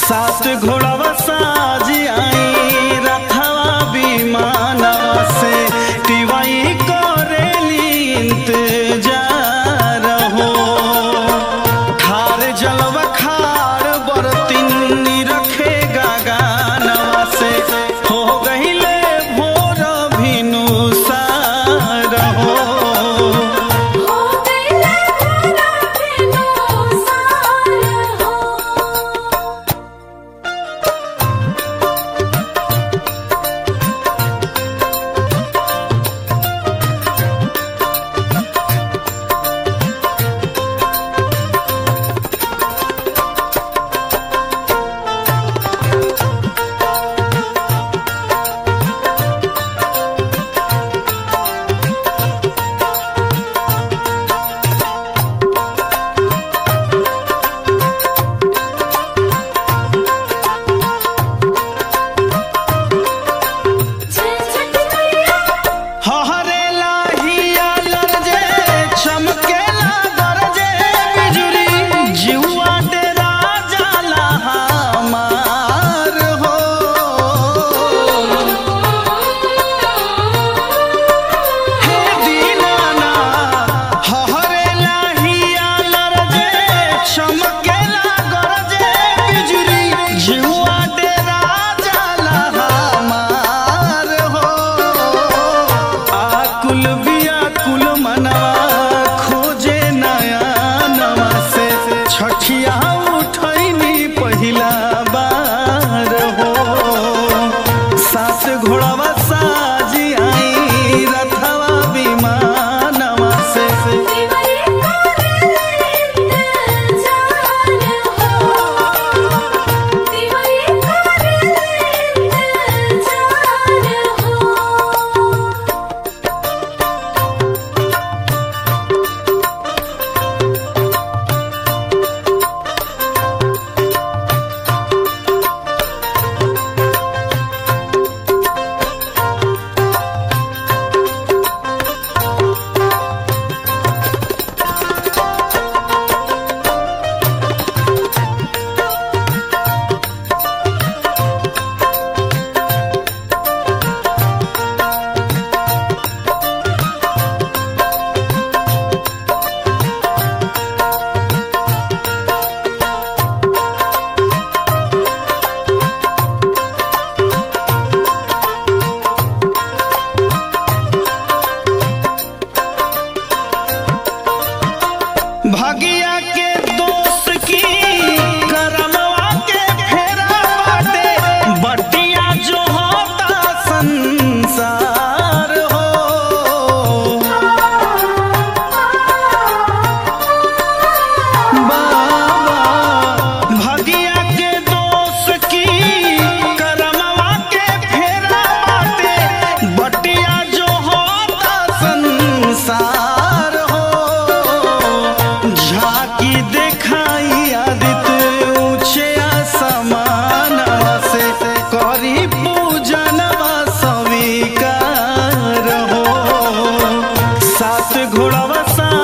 सात घोड़ावा साजी आई रथवा विमानवा से टिवाई करेली इंतजार हो खार जलवा खार बरतिन रखे गानवा से हो गहिले भोर भिनु सार हो हो गईले भोरा भेनो सार हो जय छठी मैया हहरे लाहिया लरजे चमकेला गरजे बिजुरी जिउआ डेरा जाला हमार हो हे दीनाना हहरे लाहिया लरजे चमकेला गरजे बिजुरी जिउआ डेरा जाला हमार हो आकुल व्याकुल मनवा खोजे नया नवा से छठिया उठैनी पहिला बार हो सास घोड़ावा साजी आई रथवा विमानवा से दिवाली करेले इंतजार हो दिवाली करेले इंतजार हो भगिया के दोस्त की करमवा के फेरा बाटे बटिया जो होता संसार हो बाबा भगिया के दोस्त की करमवा के फेरा बाटे बटिया जो होता संसार हो झाकी देखाई आदित्य ऊंचे आसमानवा से करी पूजनवा स्वीकार हो सात घोड़ावा सा